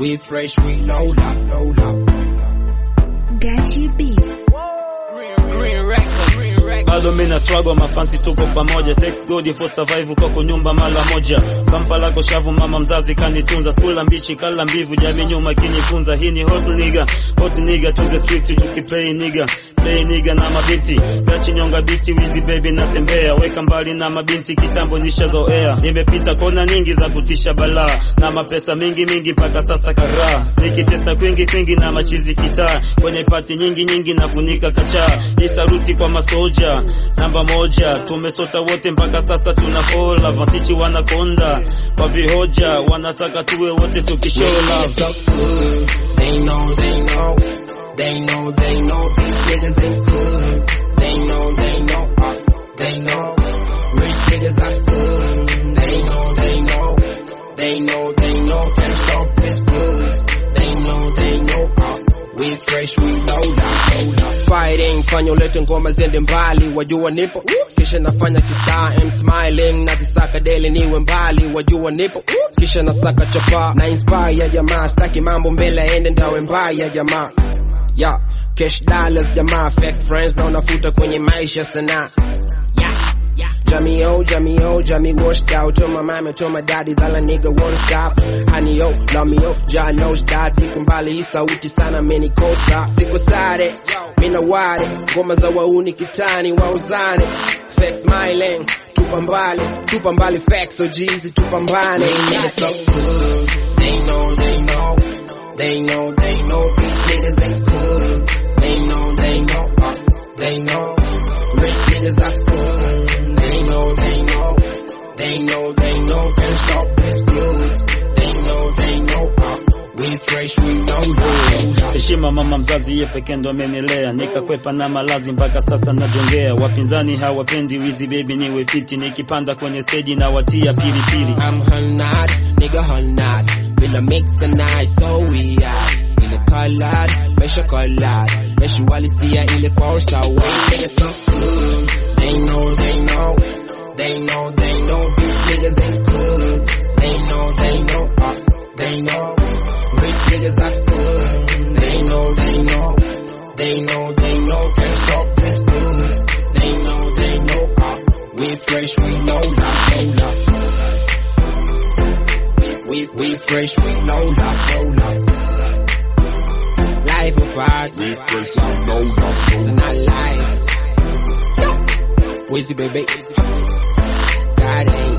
We fresh, we load up, load up. Got you beat. Green record, green record. bado mina struggle mafansi tuko pamoja sex good for survive koko nyumba mara moja kampa lako shavu mama mzazi kanitunza skula mbichi kala mbivu jamii nyuma kinifunza hii ni hot nigga hot nigga to the street tukiplay nigga play nigga na mabinti gachi nyonga biti wizi baby natembea weka mbali na mabinti kitambo nishazoea nimepita kona nyingi za kutisha balaa na mapesa mingi mingi mpaka sasa karaa nikitesa kwingi kwingi na machizi kitaa kwenye pati nyingi nyingi nafunika kachaa hii saluti kwa masoja namba moja tumesota wote mpaka sasa tuna fola masichi wanakonda kwa vihoja wanataka tuwe wote tukishow love so good. They know, they know, they know, they know these niggas ain't good. They know, they know, uh, they know. Rich niggas are good. They know, they know, they know, they know. Can't stop this blues. They know, they know, uh, we fresh, we load up, load up. Fighting, fanya ulete ngoma ziende mbali, wajua nipo kisha nafanya kistaa, I'm smiling na tisaka deli niwe mbali, wajua nipo kisha nasaka chapa na inspire jamaa, staki mambo mbele ende ndawe mbaya jamaa yeah. Cash dollars jamaa, fake friends na unafuta kwenye maisha sana yeah. Jamie O, Jamie O, Jamie washed out. Told my mama, told my daddy that a nigga won't stop. Honey O, love me O, Jah knows that. Niko mbali hii sauti sana menikosa. Siko sare, mina ware. Ngoma za wauni kitani, wauzane. Fake smiling, tupa mbali, tupa mbali facts so jeezy, tupambane. Niggas so good. They know, they know, they know, they know these niggas ain't good. They know, they know, uh, they know. Rich niggas are fun. They know, they know, they know, they know. Can't stop this blues. They know, they know, uh, we fresh, we know, know. heshima mama mzazi ye pekee ndo amenilea nikakwepa na malazi mpaka sasa najongea wapinzani hawapendi wizi baby niwe fiti nikipanda kwenye stage na watia pilipili I'm Hannad, nigga Hannad. Bila mix and I so we are. Ile colored, mesha colored. Mesha walisia ile kwa sawa. Niggas so good. They know, they know. They know, they know. These niggas ain't good. They know, they know. Uh, they know. Rich niggas are fun. They know, they know. They know, they know. Can't stop this blues. They know, they know. Uh, we fresh, we know that, know that. We, we fresh, we know that, know that. Life of art. We fresh, we know that. It's not life. Where's the baby? God ain't